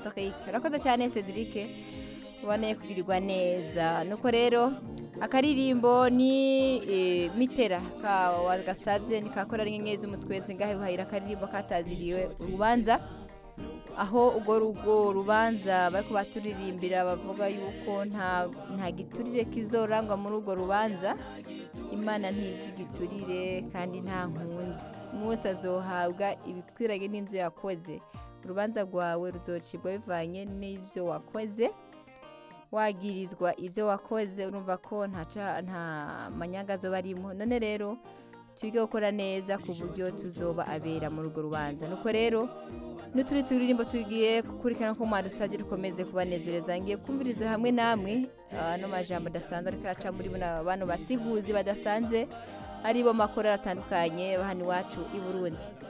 Cedric urakoze cyane Cedric uboneye kugirirwa neza nuko rero akaririmbo ni eh, mitera ka wagasabye ni kakora rinyenyeri z'umutwezi ngahe buhayira akaririmbo kataziriwe urubanza aho urwo rugo rubanza bariko baturirimbira bavuga yuko nta nta giturire kizorangwa muri urwo rubanza imana ntizi igiturire kandi nta nkunzi umwe wese azohabwa ibikwiranye n'ibyo yakoze urubanza rwawe ruzocibwa bivanye n'ibyo wakoze wagirizwa ibyo wakoze urumva ko nta ca- nta manyanga azoba arimo none rero twige gukora neza ku buryo tuzoba abera muri urwo rubanza nuko rero n'uturi turirimbo tugiye gukurikirana ko mwadusabye dukomeze kubanezereza ngiye kumviriza hamwe namwe ano majambo adasanzwe ariko aca muri bano bano basiguzi badasanzwe aribo makorera atandukanye bahani iwacu i burundi